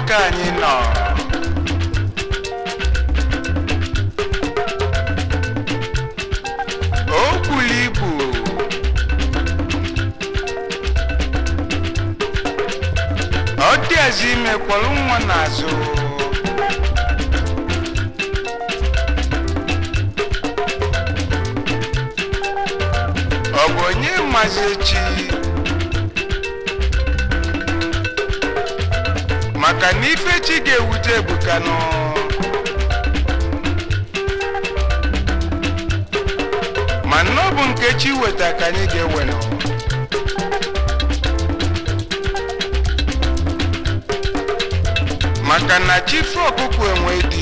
ka anyị nọ o bulu ibu ọ dị ezi ime kwọrọ nwa n'azụ ọ bụ onye mazi echi maka na ife chi ga-ewute ebuka nọ ma na ọ bụ nke chi weta ka anyị ga-ewe nọ maka na chi fe ọkụkụ enwe dị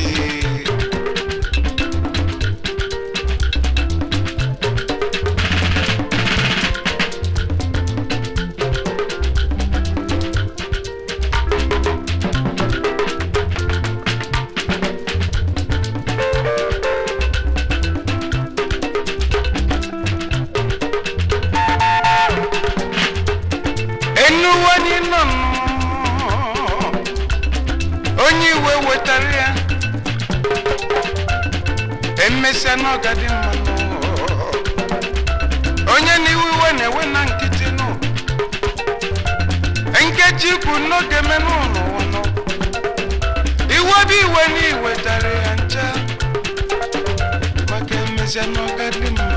enuwe n'ịnọ onye iwe wetara ya emesịa n'ọgadị mmanụ onye n'iwe iwe na-ewe na nkịtị nụ nkeji ikwu n'oge menụ n'ụwa nọ iwe bụ iwe na iwetara ya ncha maka emesịa n'ọgadị mma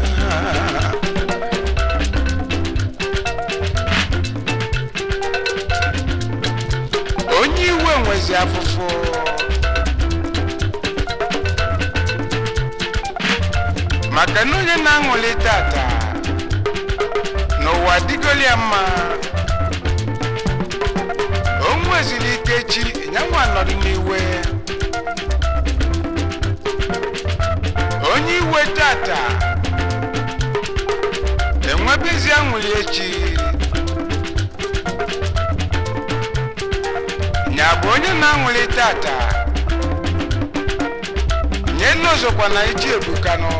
onye iwe nwezi afụfụ maka na onye na-aṅụli tata n'ụwa dịgoli ya mma o nwezili ike chi nyanwa nọdụ n'iwe onye iwe tata enwebezi aṅụli echi nya bụ onye na-aṅụli tata nye nne ọzọkwa na iji ebukanụ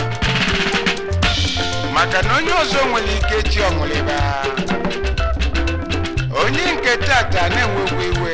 maka na onye ọzọ nwere ike chi ọṅụlịba onye nke tata na-enwekwa iwe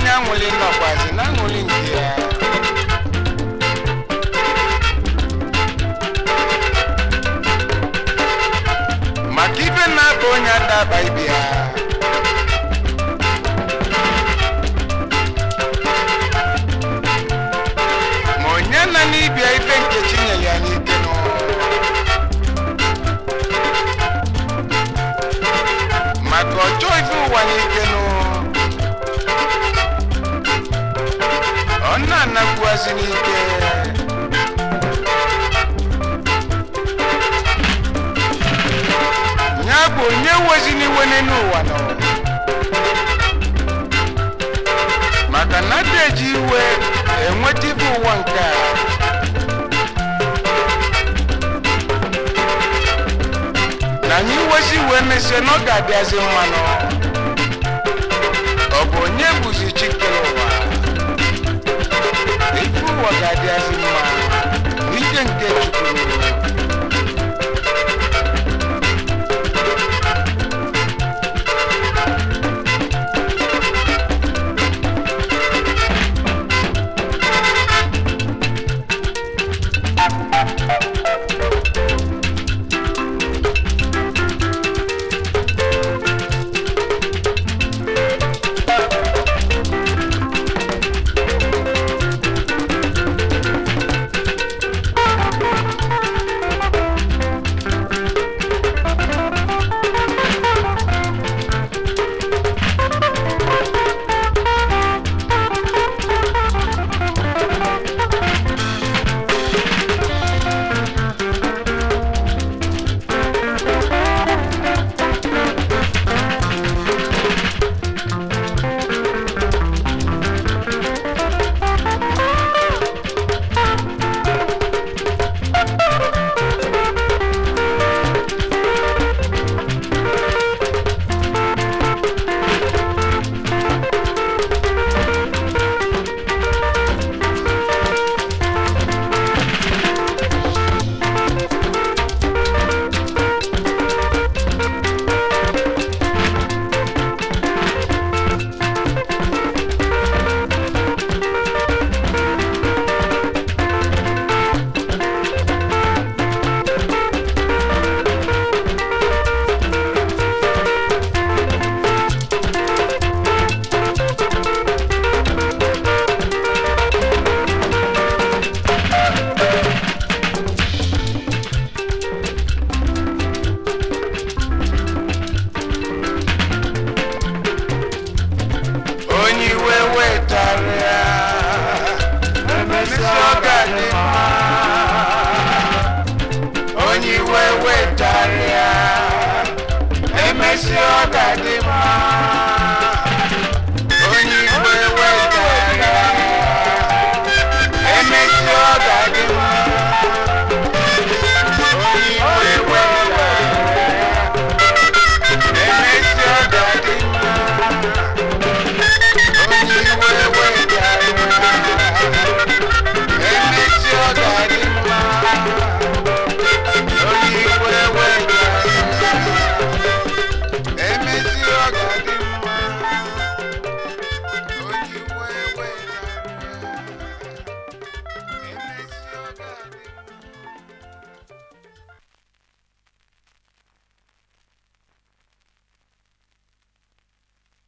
onye aṅụli nọkwazi na aṅụli nke ya maka ibe na-aba onye adaba ibe ya ma onye na n'ibia ibe nke chinyere ya n'ike nọ maka ọjọọ ife ụwa n'ike nụ ọ na-anakwuazi n'ike ya bụ onye wezi n'iwe n'elu ụwa nọ maka na ada eji iwe enweta ibe ụwa nke a na anyị wezi wee mesie na ọ ga-adịazi mmanụ ọ bụ onye bụzi chikere ụwa ife ụwa ga-adịazi mma n'ike nke chukwu onye iwe wetara ya emesịa ọ ga-adị mma onye iwe wetara ya emesịa ọ ga-adị mma